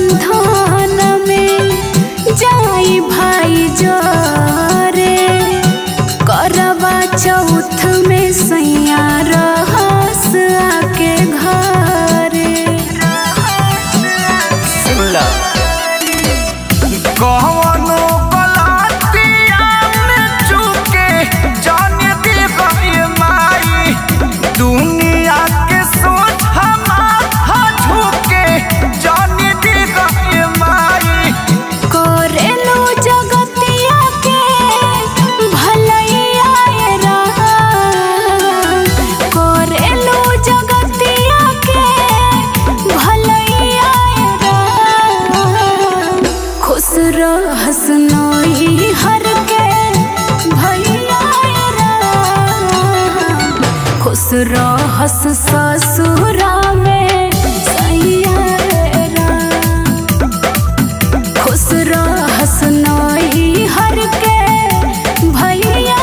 बंधन में जाई भाई जोरे करवा चौथ में सैया रहस आके घरे सुनला कौनो गलतिया में चूके जाने दी गई माई दुनिया के सोच हमारा झुके जाने दी गई माई करेलू जगतिया के भलैया राम करेलू जगतिया के भलैया राम खुश रहस नोई हर के भैया राम खुश रहस ससुरा में सैया राम खुश रहस नई हर के भैया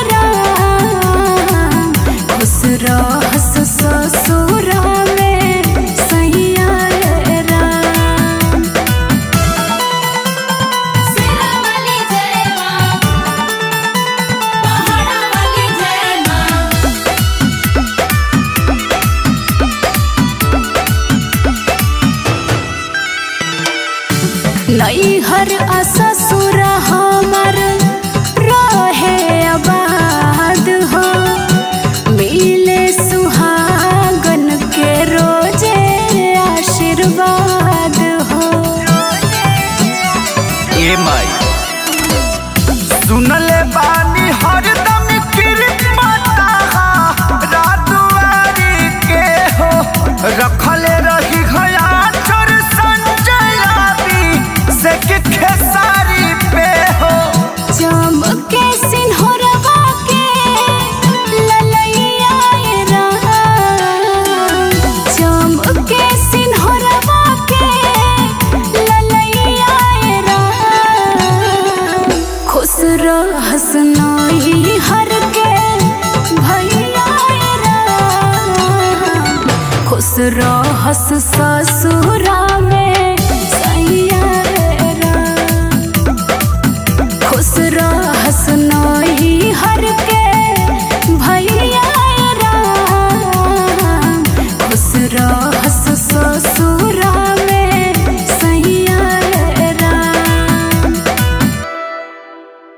राम खुश रहस ससुर में सैया राम सिरावली जय मां पहाड़ावली जय मां नई हर ससुर हमर रहे आबाद हो मिले सुहागन के रोजे आशीर्वाद हो ए माई सुनले बानी हरदम किरमता रातवारी के हो रखले रही घया चोर संजयाबी से के खेसारी पे हो चमके सिंहरवा के ललैया राम चमके सिंहरवा के ललैया राम खुश रहस नई हर के भैया राम खुश रहस ससुर